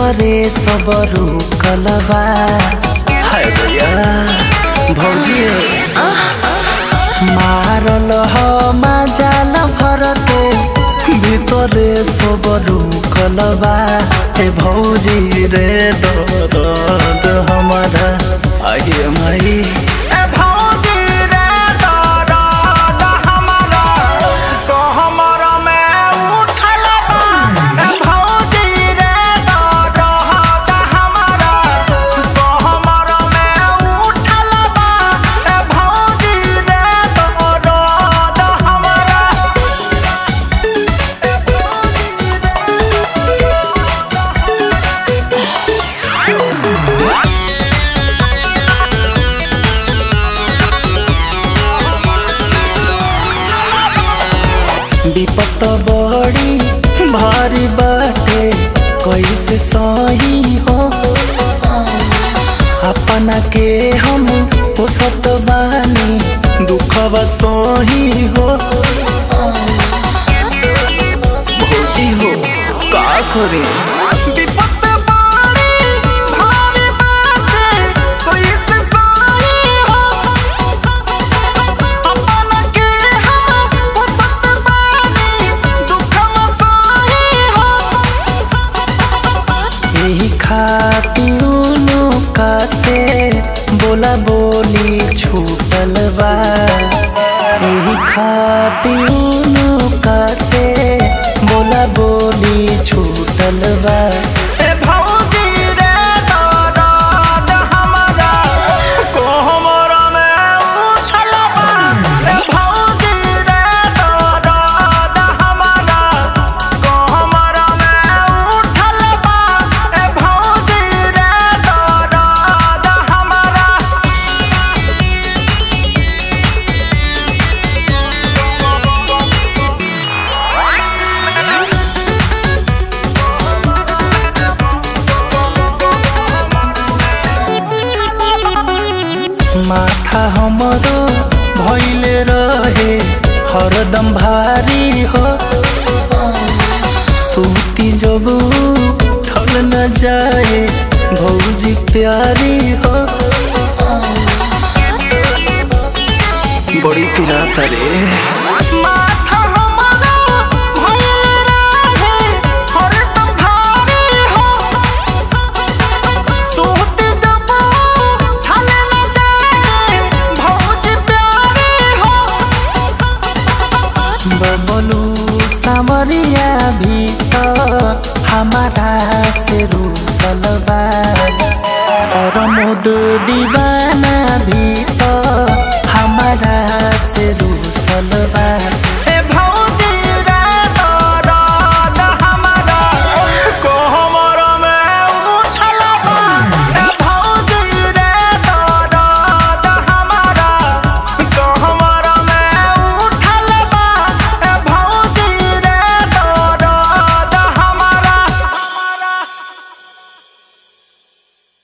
भीतरे सब रुकलबा हाय भैया भौजी मारल ह माजाल भरते ভিতরে সব রুকলবা হে ভৌজি রে দরদ हमारा আগে মাই ए भौजी रे दरद हमारा तो हमरा में उठल बा ए भौजी रे दरद हमारा तो हमरा में उठल बा ए भौजी रे दरद हमारा विपत बड़ी भारी बाटे कैसे सही हो अपना के हम पोसत बानी दुखवा सही हो भौजी हो का करे विपत बाड़ी भारी बाटे कैसे सही हो अपन के हम पुसत बानी दुखवा सही हो यही खातिर का से बोला बोली छूटल बा यही खातिर का से बोला बोली छूटल बा ए भौजी रे दरद हमारा को हमरा में उठल बा ए भौजी रे दरद हमारा को हमरा में उठल बा ए भौजी रे दरद हमारा माथा हमरो भइले रहे हरदम भारी हो सूती जब ठल न जाए भौजी प्यारी हो बड़ी पिरात रे माथा हमारा भइल रहे हरदम भारी हो सूत जब ठाले न जाए भौजी प्यारी हो बबलू सामरिया भी तो हमारा से रूसलबा और मुद दीवा